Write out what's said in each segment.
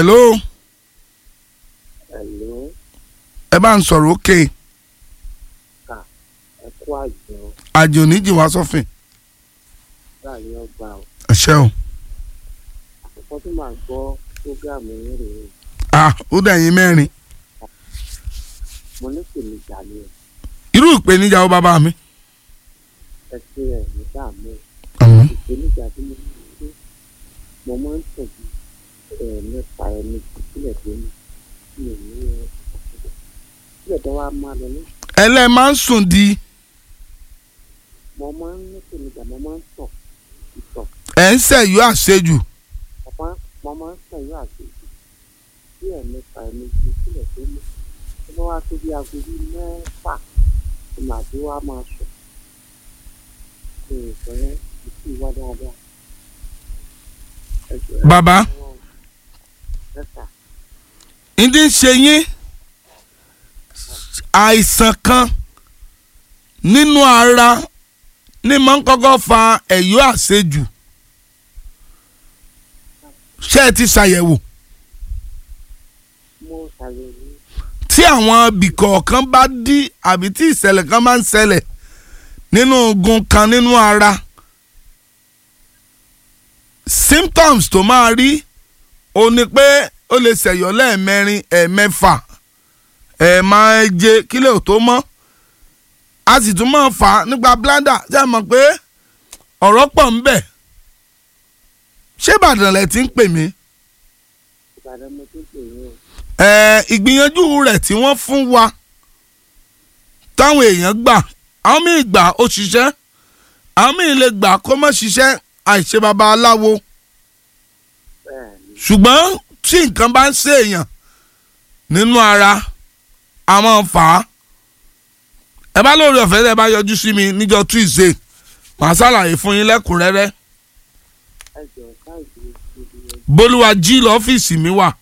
hello Hello, ẹ bá ń sọ̀rọ̀ òkè ẹ kú àjọ àjò oníjì wá sọ́fìn láàrin ọgbà o. ẹ ṣé o Àkọ́kọ́ tí màá gbọ́ prógáàmù yín rèé. ah ó dẹ̀ yín mẹ́rin Mo ní ìpèníjà ni o. irú ìpèníjà ó bàbá mi. Ẹ ṣe ẹ̀ ní dààmú. àmín Ìpèníjà tí mo ní pé mo máa ń tẹ̀jú ẹ̀ nípa ẹni sílẹ̀ tó ní mi ò ní ẹ. Sílẹ̀ tó wá máa lọ ní. ẹlẹ́ máa ń sùn di Mo máa ń ní ìpèníjà mo máa ń tọ̀ ìtọ̀. ẹ̀ ń sẹ̀yọ́ àṣejù Mo máa mo máa ń sẹ̀yọ́ àṣejù. Sí ẹ̀ nípa ẹni sílẹ̀ tó ní. Tó bá wá tó bí aago bíi mẹ́fà tí màá tó wá máa sùn. Ṣé ìfẹ́ yẹn kì í wá dáadáa? Ẹ jọ̀ọ́ ẹ bàbá jọ̀wọ́. Ẹ sà. ìdí ń ṣe yín àìsàn kan nínú ara ní máa ń kọ́kọ́ fa ẹ̀yọ́ àṣejù ṣé ẹ ti ṣàyẹ̀wò mo ṣàyẹ̀wò tí àwọn ibìkọ̀ọ̀kan bá dí àbí tí ìṣẹ̀lẹ̀ kan máa ń ṣẹlẹ̀ nínú ogun kan nínú ara symptoms tó máa rí o ní pé ó lè ṣẹ̀yọ́ lẹ́ẹ̀mẹrin ẹ̀ẹ̀mẹfà ẹ̀ẹ̀máje kílẹ̀ ò tó mọ́ a sì tún máa fà á nípa bladder ṣé ẹ mọ̀ pé ọ̀rọ̀ pọ̀ ń bẹ ṣé Ìbàdàn lẹ ti ń pè mí Ìbàdàn mo tún pè yín o. ẹ ìgbìyànjú rẹ̀ tí wọ́n fún wa táwọn èèyàn gbà àwọn míì gbà ó ṣiṣẹ́ àwọn míì lè gbà kó má ṣiṣẹ́ àìṣe baba aláwo Bẹ́ẹ̀ ni. ṣùgbọ́n tí nǹkan bá ń ṣe èèyàn nínú ara a máa ń fà á ẹ bá lórí ọ̀fẹ́ tẹ́ bá yọjú sí mi níjọ́ Tuesday màá ṣàlàyé fún yín lẹ́kùnrẹ́rẹ́ Ẹ jọ̀ọ́ káàdì ìdílé Bolúwají lọ́fíìsì mi wà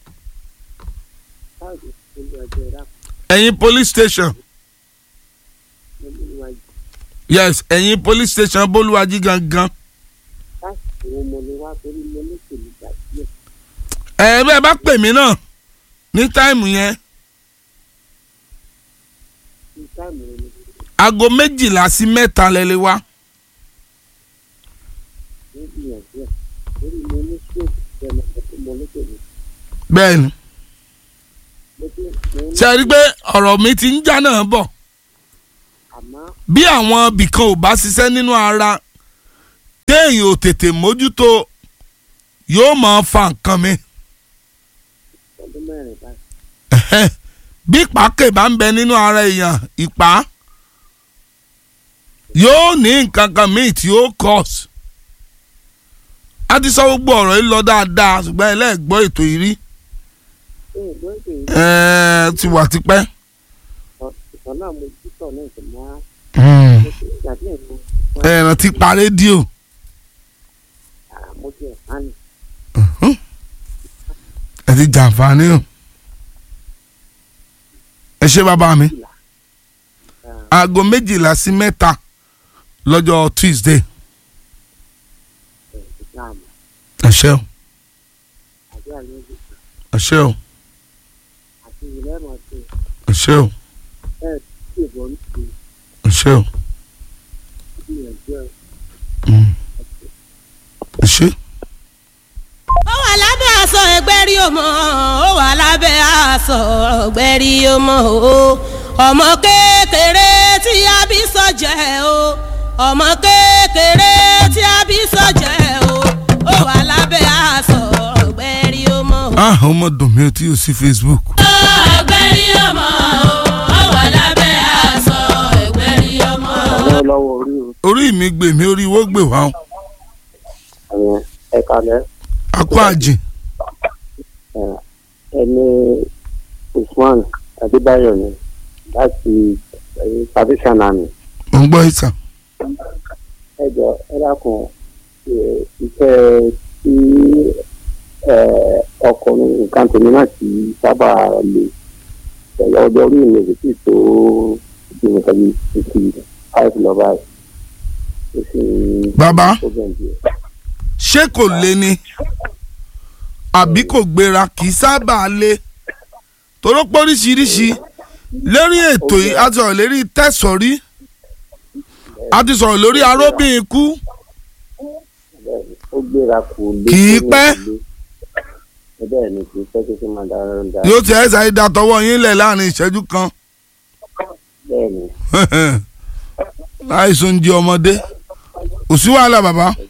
káàdì ìdílé ọjọ́ ìdá ẹ̀yìn police station nínú ìwájú. yes ẹ̀yìn police station Bolúwají gangan. Káàdì wo mo lè wá torí mo ní ìpèníjà díẹ̀. ẹ bẹ́ẹ̀ bá pè mí náà ní táìmù yẹn Ní táìmù rẹ̀ ni aago méjìlá sí mẹ́ta lẹ lè wá mo gbìyànjú ẹ̀. Torí mo ní stroke ẹnu ẹ̀kọ́ mo ní ìpèníjà. bẹ́ẹ̀ ni Mo ti mo ní ṣe rí i pé ọ̀rọ̀ mi ti ń já náà bọ̀ àmọ́ bí àwọn ibìkan ò bá ṣiṣẹ́ nínú ara téèyàn ò tètè mójútó yóò máa fa nǹkan mi ọdún mẹ́rin báyìí. Ẹ̀hẹ́n. bí pàákè bá ń bẹ nínú ara èèyàn ìpá yóò ní nǹkan kan míì tí ó cause a ti sọ gbogbo ọ̀rọ̀ yìí lọ dáadáa ṣùgbọ́n ẹlẹ́gbọ́ ètò yìí rí Ṣé ìgbọ́ èdè yìí ẹ̀ẹ́ ti wà tipẹ́. ìtàn náà mo jí tọ̀ náà ìtàn máa mo ti ìgbà díẹ̀ mo ẹ̀ràn ti pa rédíò mo ti ẹ̀ pánì. ẹ ti jàǹfààní o ẹ ṣé bàbá mi aago méjìlá sí mẹ́ta lọ́jọ́ Tuesday ìsìláàmù ẹ ṣé o àbí àlejò ẹ ṣé o àti ìlẹ́mọ̀ sí ẹ ṣé o ẹ̀ tí ìbọn ń tu ẹ ṣé o gbìyànjú ẹ̀. Mm. ẹ ṣé. ó wà lábẹ́ aṣọ ẹgbẹ́rí ọmọ ó wà lábẹ́ aṣọ ẹgbẹ́rí ọmọ o ọmọ kékeré tí a bí sọ́jẹ́ o ọmọ kékeré tí a bí sọ́jẹ́ o ó wà lábẹ́ aṣọ ẹgbẹ́rí ọmọ o. ah ọmọ dùn mí o tí o sí Facebook. ẹgbẹ́rí ọmọ o ó wà lábẹ́ aṣọ ẹgbẹ́rí ọmọ o. àwọn lọ́wọ́ orí o. orí mi gbè mí orí wo gbè wá o àwọn ẹ̀ka lẹ́ akọ àjìn ẹni Usman Adébáyọ̀ ni láti Salvation Army. mo ń gbọ́ ìtàn. ẹ jọ ẹ dákun ẹ, iṣẹ́ tí ẹ, ọkùnrin nǹkan tèmi náà ti sábà lè pẹ̀lú ọjọ́ orí mi kò sì tó bí nǹkan bíi fifty five lọ báyìí. Ó sì ń bàbá problem díẹ̀. ṣé kò lé ní àbí kò gbéra kì í sábà le toró póríṣiríṣi lérí ètò yìí a ti sọ̀rọ̀ lérí tẹ̀sọ̀rí a ti sọ̀rọ̀ lórí aróbìn ikú bẹ́ẹ̀ ni ó gbéra kò lé Kì í kó pẹ́. lè lé. bẹ́ẹ̀ ni kì í pẹ́ kí máa dára dára yóò ti ẹ̀ sáré da tọwọ́ yín lẹ̀ láàrin ìṣẹ́jú kan bẹ́ẹ̀ ni láìsùn di ọmọdé kò sí wàhálà bàbá